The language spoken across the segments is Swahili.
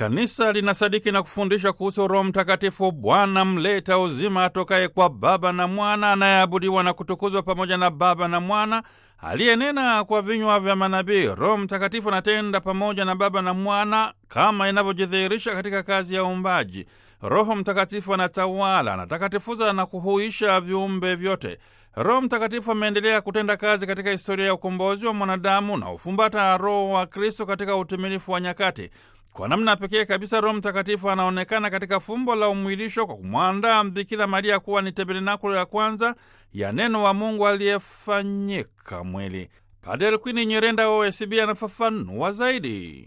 Kanisa linasadiki na kufundisha kuhusu Roho Mtakatifu, Bwana mleta uzima atokaye kwa Baba na Mwana, anayeabudiwa na kutukuzwa pamoja na Baba na Mwana, aliyenena kwa vinywa vya manabii. Roho Mtakatifu anatenda pamoja na Baba na Mwana kama inavyojidhihirisha katika kazi ya uumbaji. Roho Mtakatifu anatawala, anatakatifuza na kuhuisha viumbe vyote. Roho Mtakatifu ameendelea kutenda kazi katika historia ya ukombozi wa mwanadamu na ufumbata Roho wa Kristo katika utimilifu wa nyakati. Kwa namna pekee kabisa, Roho Mtakatifu anaonekana katika fumbo la umwilisho kwa kumwandaa Bikira Maria kuwa ni tabernakulo ya kwanza ya neno wa Mungu aliyefanyika mwili. Padre Elkwini Nyerenda wa OSB anafafanua zaidi.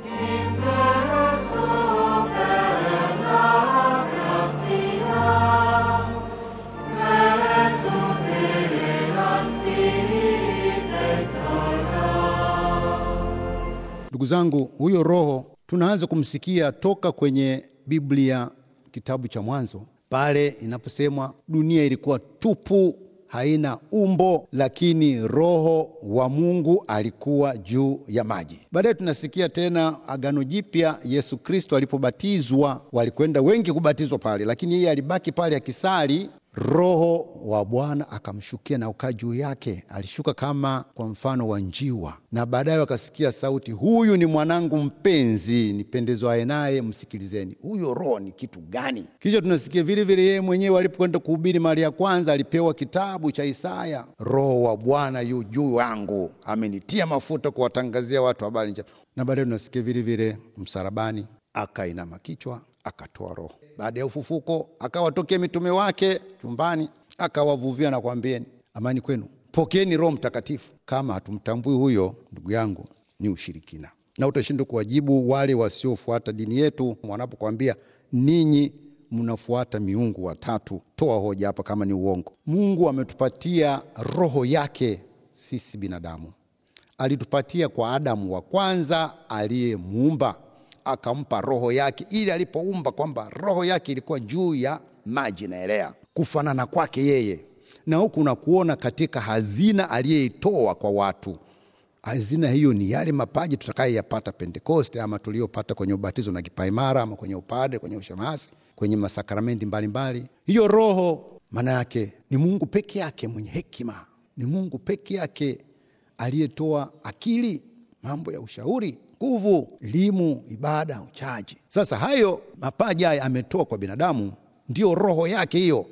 Ndugu zangu, huyo Roho tunaanza kumsikia toka kwenye Biblia, kitabu cha Mwanzo, pale inaposemwa dunia ilikuwa tupu, haina umbo, lakini Roho wa Mungu alikuwa juu ya maji. Baadaye tunasikia tena Agano Jipya, Yesu Kristo alipobatizwa, walikwenda wengi kubatizwa pale, lakini yeye alibaki pale akisali Roho wa Bwana akamshukia na ukaa juu yake. Alishuka kama kwa mfano wa njiwa, na baadaye wakasikia sauti, huyu ni mwanangu mpenzi, nipendezwaye naye, msikilizeni. Huyo Roho ni kitu gani? Kisha tunasikia vile vile yeye mwenyewe alipokwenda kuhubiri mara ya kwanza, alipewa kitabu cha Isaya, Roho wa Bwana yu juu yangu, amenitia mafuta kuwatangazia watu habari njema. Na baadaye tunasikia vile vile msalabani, akainama kichwa akatoa roho. Baada ya ufufuko akawatokea mitume wake chumbani, akawavuvia na kuambieni, amani kwenu, pokeeni Roho Mtakatifu. Kama hatumtambui huyo, ndugu yangu, ni ushirikina, na utashindwa kuwajibu wale wasiofuata dini yetu wanapokwambia ninyi mnafuata miungu watatu. Toa hoja hapa kama ni uongo. Mungu ametupatia roho yake sisi binadamu, alitupatia kwa Adamu wa kwanza aliyemuumba akampa roho yake, ili alipoumba kwamba roho yake ilikuwa juu ya maji naelea kufanana kwake yeye, na huku na kuona katika hazina aliyeitoa kwa watu. Hazina hiyo ni yale mapaji tutakayoyapata Pentekoste, ama tuliyopata kwenye ubatizo na kipaimara, ama kwenye upadre, kwenye ushemasi, kwenye masakramenti mbalimbali. Hiyo roho maana yake ni Mungu peke yake mwenye hekima, ni Mungu peke yake aliyetoa akili, mambo ya ushauri nguvu, elimu, ibada, uchaji. Sasa hayo mapaji haya ametoa kwa binadamu, ndiyo roho yake hiyo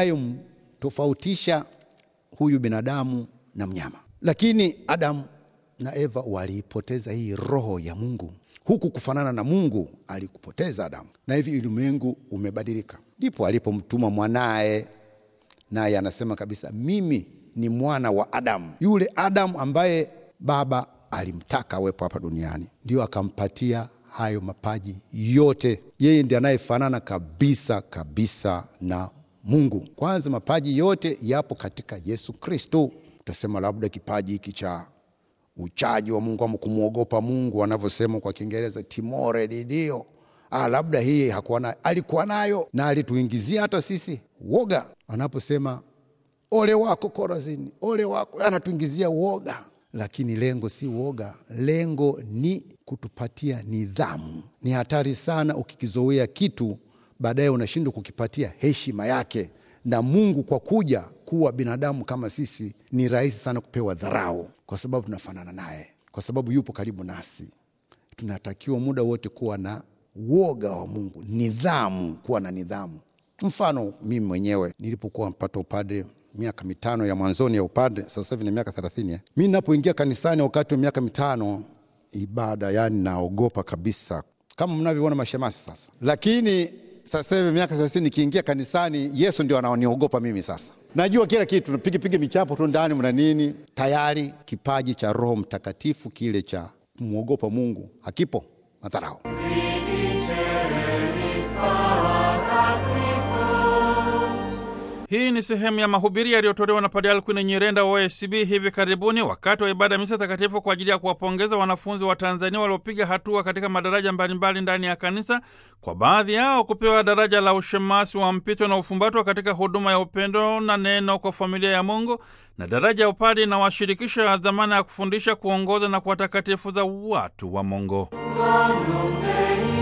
inayomtofautisha huyu binadamu na mnyama. Lakini Adamu na Eva waliipoteza hii roho ya Mungu, huku kufanana na Mungu alikupoteza Adamu, na hivi ulimwengu umebadilika. Ndipo alipomtuma mwanaye, naye anasema kabisa, mimi ni mwana wa Adamu, yule Adamu ambaye baba alimtaka awepo hapa duniani, ndio akampatia hayo mapaji yote. Yeye ndiye anayefanana kabisa kabisa na Mungu. Kwanza mapaji yote yapo katika Yesu Kristo. Utasema labda kipaji hiki cha uchaji wa Mungu ama kumwogopa Mungu wanavyosema kwa Kiingereza timore di Dio, ah, labda hii hakuwa nayo. Alikuwa nayo na alituingizia hata sisi woga. Anaposema ole wako Korazini, ole wako, anatuingizia woga lakini lengo si uoga, lengo ni kutupatia nidhamu. Ni hatari sana ukikizoea kitu, baadaye unashindwa kukipatia heshima yake. Na Mungu kwa kuja kuwa binadamu kama sisi, ni rahisi sana kupewa dharau, kwa sababu tunafanana naye, kwa sababu yupo karibu nasi. Tunatakiwa muda wote kuwa na woga wa Mungu, nidhamu, kuwa na nidhamu. Mfano, mimi mwenyewe nilipokuwa mpata upadre miaka mitano ya mwanzoni ya upadre, sasa hivi ni miaka thelathini. Eh, mi napoingia kanisani wakati wa miaka mitano ibada, yani naogopa kabisa, kama mnavyoona mashemasi sasa. Lakini sasa hivi miaka thelathini, nikiingia kanisani, Yesu ndio anaoniogopa mimi. Sasa najua kila kitu, napigapiga michapo tu ndani, mna nini, tayari kipaji cha Roho Mtakatifu kile cha kumwogopa Mungu hakipo, madharau Hii ni sehemu ya mahubiri yaliyotolewa na Padre Alkwin Nyirenda wa OSB hivi karibuni wakati wa ibada ya misa takatifu kwa ajili ya kuwapongeza wanafunzi wa Tanzania waliopiga hatua katika madaraja mbalimbali ndani ya kanisa, kwa baadhi yao kupewa daraja la ushemasi wa mpito na ufumbatwa katika huduma ya upendo na neno kwa familia ya Mungu, na daraja ya upadi inawashirikisha dhamana ya kufundisha, kuongoza na kuwatakatifuza watu wa Mungu.